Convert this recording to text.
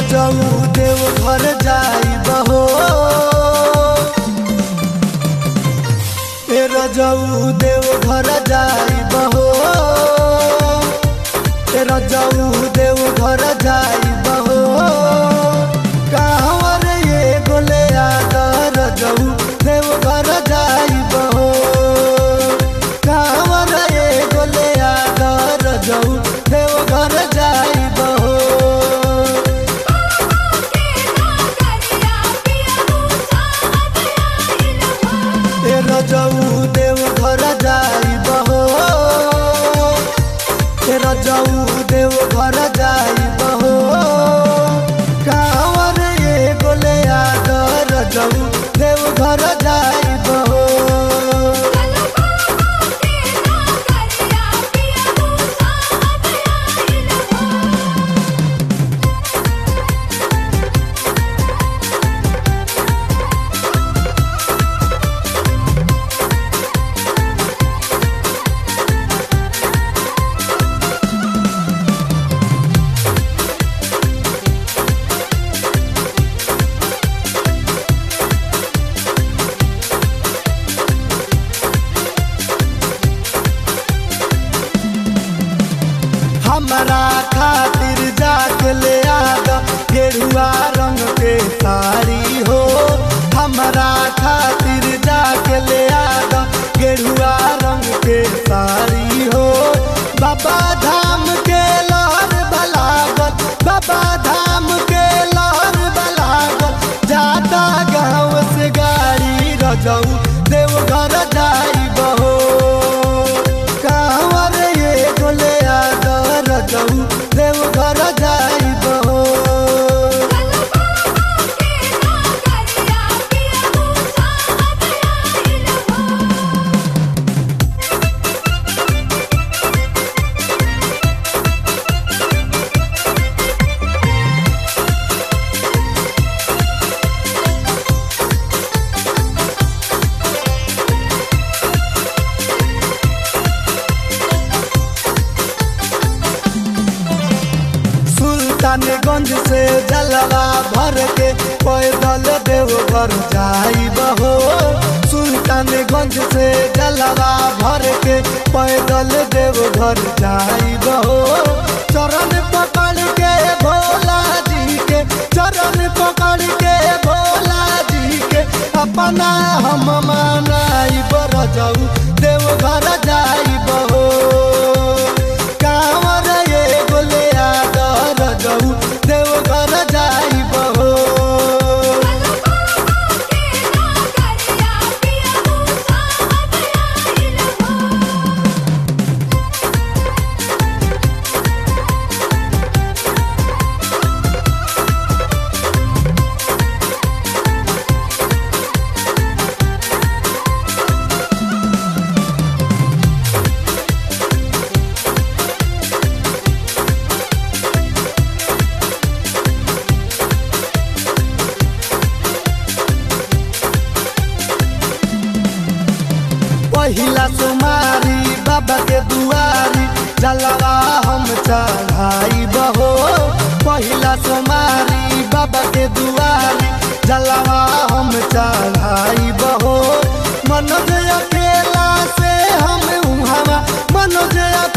रजऊ देव घर जाई बहो ए रजऊ देव घर जाई बहो ए रजऊ देव घर जाई बहो कहवर ये गोले आदर रजऊ देव घर जाई बहो कहवर ये गोले आदर रजऊ देव घर जाई बहो ए रजऊ देव घर जाई बहो ए रजऊ देव घर जाई बहो कांवर ये गोले आदर रजऊ देव घर जाई बहो हमारा खातिर जाके ले आद गेरुआ रंग के साड़ी हो हमारा खातिर जाके ले आद गेरुआ रंग के साड़ी हो बाबा धाम के लहर बलागत बाबा धाम के लहर बलागत जाता गाँव से गाड़ी रजऊ देव घर जाई बहो कांवर ये गोले आदर रजऊ देव घर जाई बहो सुल्तानगंज से जलवा भर के पैदल देवघर जाई बहो सुल्तानगंज से जलवा भर के पैदल देवघर जाई बहो चरण पकड़ के भोला जी के चरण पकड़ के भोला जी के अपना हम मनाई बर जाऊ देवघर जाई बहो कांवर ये गोले आदर जाऊ देवघर जाई बहो पहिला सुमारी बाबा के दुआरी जलवा हम चढ़ाई बहो पहिला सुमारी बाबा के दुआरी जलवा हम चढ़ाई बहो मनोज अकेला से हम उहावा मनोज